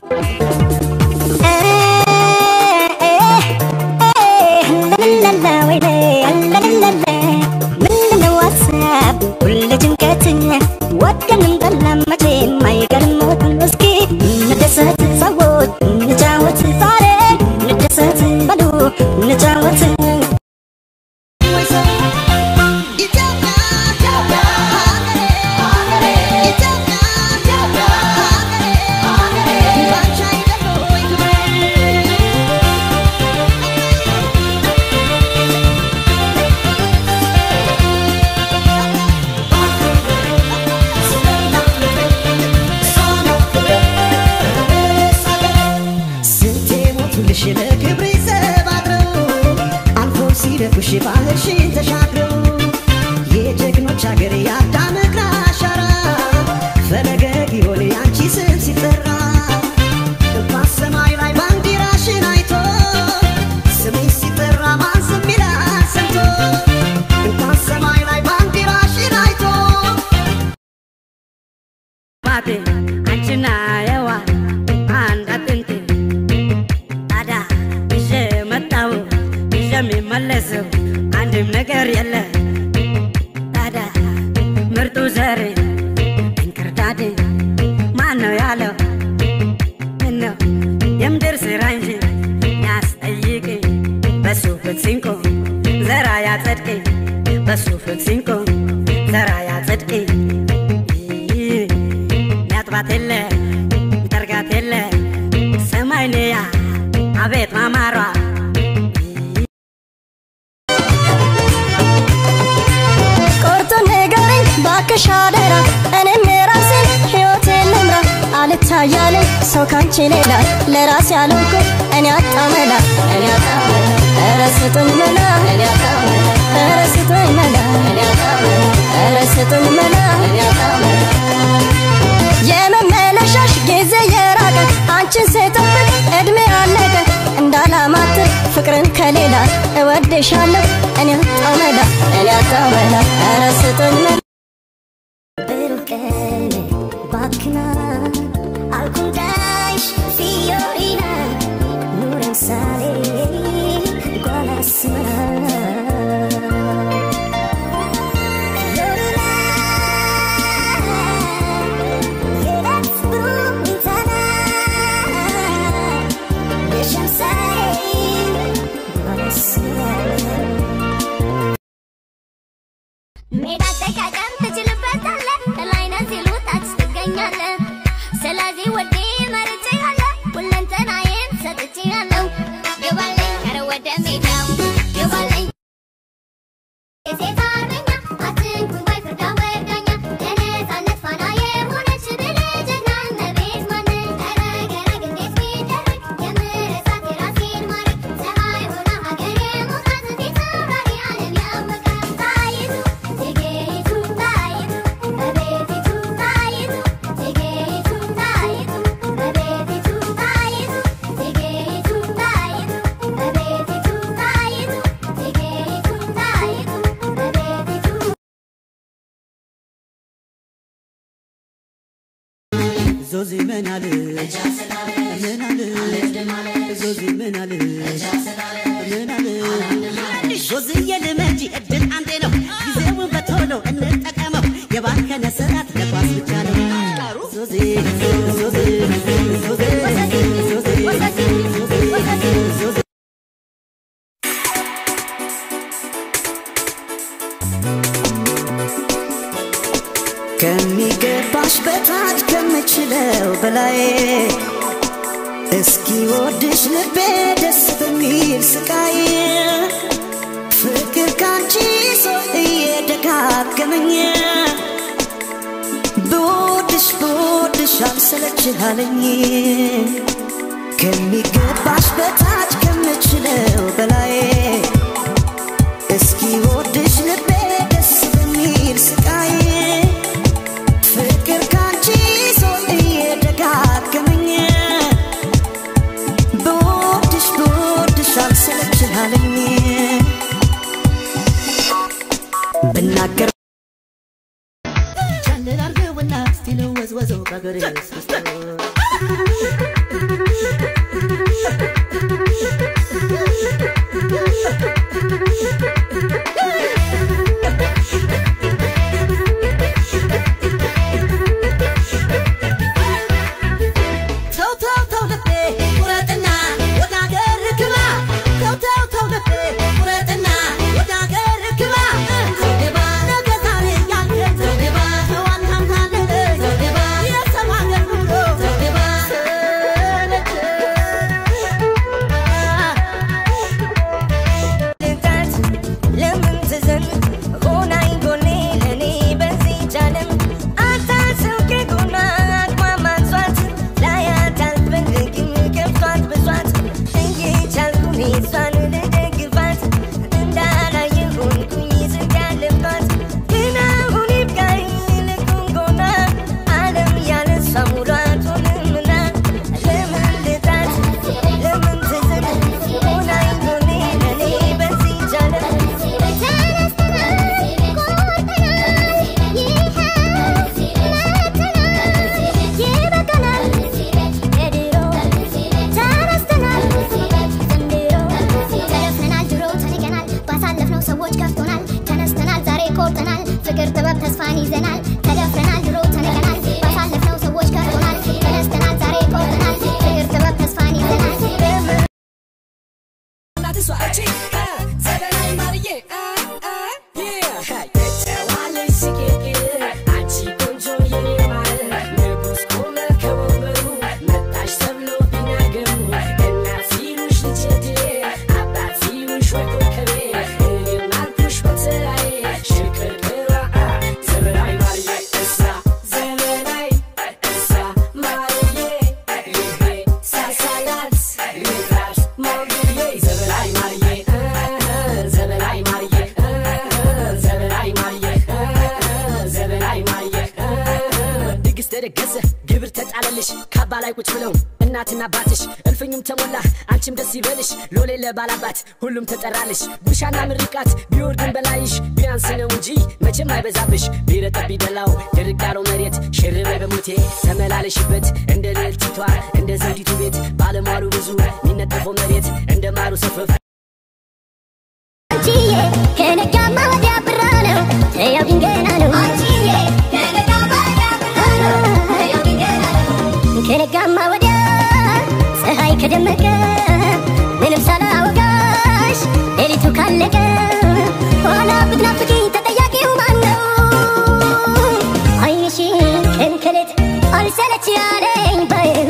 ምንድነው ሀሳብ ሁሌ ጭንቀት ወደንም ጠላም መቼም አይቀርም እስኪ እንደሰት ሰዎች እንጫወት ዛሬ እንደሰት በሉ እንጫወት ስንቴ ሞቱልሽ ለክብሬ ዘባድረው አልፎ ሲደፉሽ ባህርሽን ተሻግረው የጀግኖች ሀገር የአዳም እግር አሻራ ፈለገ ጊዮን ያንቺ ስም ሲጠራ በሰማይ ላይ ባንዲራሽን አይቶ ስምሽ ሲጠራ ማን ዝም ይላል ሰምቶ እንኳን ሰማይ ላይ ባንዲራሽን አይቶ ባቴ አንቺና የዋ አንድ አጥንቴ ታዲያ ይዤ መጣው ይዤ የሚመለሰው አንድም ነገር የለ ታዲያ ምርጡ ዘሬ እንክርዳዴ ማን ነው ያለው ምነው የምድር ስራ እንጂ ያስጠይቅ በሱ ፍትሲንቆ ዘራ ያጸድቅ በሱ ፍትሲንቆ ዘራ ያጸድቅ ሚያጥባት የለ ሚጠርጋት የለ ሰማይ ነያ አቤት ማማሯ ቆርጦ ንገረኝ ባክሽ አደራ እኔም የራሴን ሕይወቴን ልምራ አልታያለኝ ሰው ካንቺ ሌላ ለራሴ ያልኩ እኔ አጣመላ እኔ አጣመላ ኧረ ስጡኝ መላ እኔ አጣመላ ኧረ ስጡኝ መላ እኔ አጣመላ ኧረ ስጡኝ መላ እኔ አጣመላ የመመለሻሽ ጊዜ የራቀ አንቺን ስጠብቅ እድሜ አለቀ እንዳላማትር ፍቅርን ከሌላ እወድሻለሁ እኔ አጣመላ እኔ አጣመላ ኧረ ስጡኝ መላ ብሩህ ቀን ባክና አልኩንዳይሽ ፊዮሪና ኑረን ሳሌ ጓላስመራ ሜዳ ጠቃቀም ትችልበታለህ ከላይ ነህ ሲሉ ታች ትገኛለህ ስለዚህ ወዴ መርጬሃለሁ ሁለንተናዬን ሰጥቼሃለሁ ግባልኝ ኧረ ወደ ሜዳው ግባልኝ የሴት አርበኛ አትንኩኝ ባይ ፍርዳ ወዳኛ የነፃነት ፋና የሆነች ብልህ ጀግና እመቤት ማነች ኧረ ገረግ እንዴት ቢደረግ የምረሳት የራሴን ማረግ ፀሐይ ሆና ሀገር የሞቃት ፊት አብራሪ ዓለም ያወቃት ጣይቱ እቴጌይቱ ጣይቱ እመቤቲቱ ጣይቱ እቴጌይቱ ጣይቱ እመቤቲቱ ጣይቱ እቴጌይቱ ጣይቱ እመቤቲቱ ጣይቱ እቴጌይቱ ጣይቱ እመቤቲቱ ዞዚ ምን አለ ምን አለ ዞዚ ምን አለ ምን አለ ዞዝዬ ልመጂ እድል አንዴ ነው ጊዜውን በቶሎ እንጠቀመው የባከነ ሰዓት ለኳስ ብቻ ነው ዞዚ ዞዚ ዞዚ ዞዚ ዞዚ ከሚገባሽ በታች ከምችለው በላይ እስኪ ወድሽ ልቤ ደስ በሚል ስቃይ ፍቅር ካንቺ ሰው እየደጋገመኝ ብወድሽ ብወድሽ አልሰለችሃለኝ ከሚገባሽ በታች ከምችለው በላይ እስኪ ወድሽ ልቤ ደስ በሚል ስቃይ ፍቅር ካንቺ ሰው እየደጋገመኝ ብወድሽ ብወድሽ አልሰለችሃለኝ ብናገር ቻልል አርገውና እስቲ ልወዝወዘው በአገሬ እስክስቶ ካባ ላይ ቁጭ ብለው እናትና አባትሽ እልፍኙም ተሞላ አንቺም ደስ ይበልሽ ሎሌ ለባላባት ሁሉም ተጠራልሽ ጉርሻና ምርቃት ቢወርድን በላይሽ ቢያንስ ነው እንጂ መቼም አይበዛብሽ ቢረጠብ ቢደላው ድርቅ ያለው መሬት ሽርበይ በሞቴ ተመላለሽበት እንደ ልዕልቲቷ እንደ ዘውዲቱ ቤት ባለሟሉ ብዙ የሚነጠፈው መሬት እንደ ማሩ ሰፈፍ አንቺዬ ከነጋማ ወዲያ ብራ ነው ተያው ድንገና ነው አንቺዬ ከነጋማ ወዲያ ብራ ነው ተያው ድንገና ነው ከነጋማ ወዲያ ፀሐይ ከደመቀ ምንም ሳላወጋሽ ሌሊቱ ካለቀ ኋላ ብትናፍቂ ተጠያቂው ማን ነው አይንሽን ከንከሌት አልሰለች ያለኝ ባዩ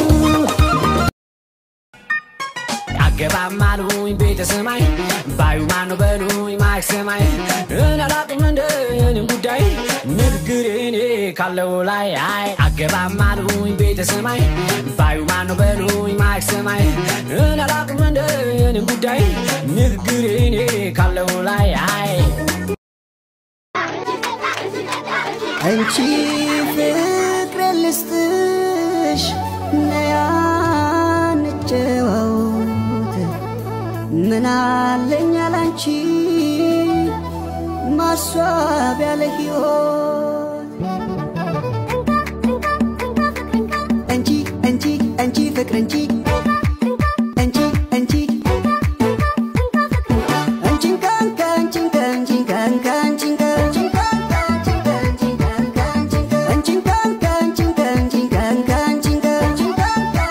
አገባም አሉኝ ቤተ ሰማይ ባዩ ማኑ በሉኝ ማይክ ሰማይ እናላቅም እንደ የኔን ጉዳይ ንግግር እኔ ካለው ላይ አይ አገባም አሉኝ ቤተ ሰማይ ባዩ ማኑ በሉኝ ማይክ ሰማይ እናላቅም እንደ የኔን ጉዳይ ንግግር እኔ ካለው ላይ አይ አንቺ ፍቅር ልስጥሽ ነያ እንጨዋወት ምን አለኝ ያላንቺ ማስዋብ ያለ ሕይወት አንቺ አንቺ አንቺ ፍቅር አንቺ አንቺ አንቺ አንቺን ካንካ አንቺን ካንቺን ካንካ አንቺን ካንቺን ካንካ አንቺን ካንካ አንቺን ካንካ አንቺን ካንቺን ካንካ አንቺን ካንቺን ካንካ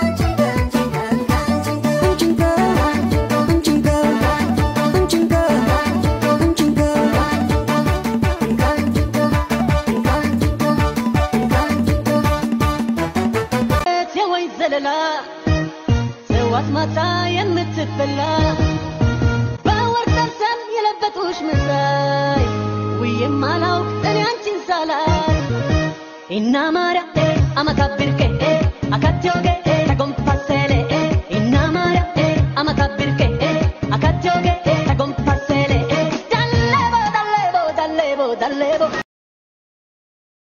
አንቺን ካንካ አንቺን ካንካ አንቺን ካንካ የወይ ዘለላ ሰዋት ማታ የምትበላ በወርቅ ጠርሰን የለበጡሽ መሳይ ውዬም አላውቅ እኔ አንቺን ሳላይ ኢና ማርያ አመካብርኬ አካቴ ወጌ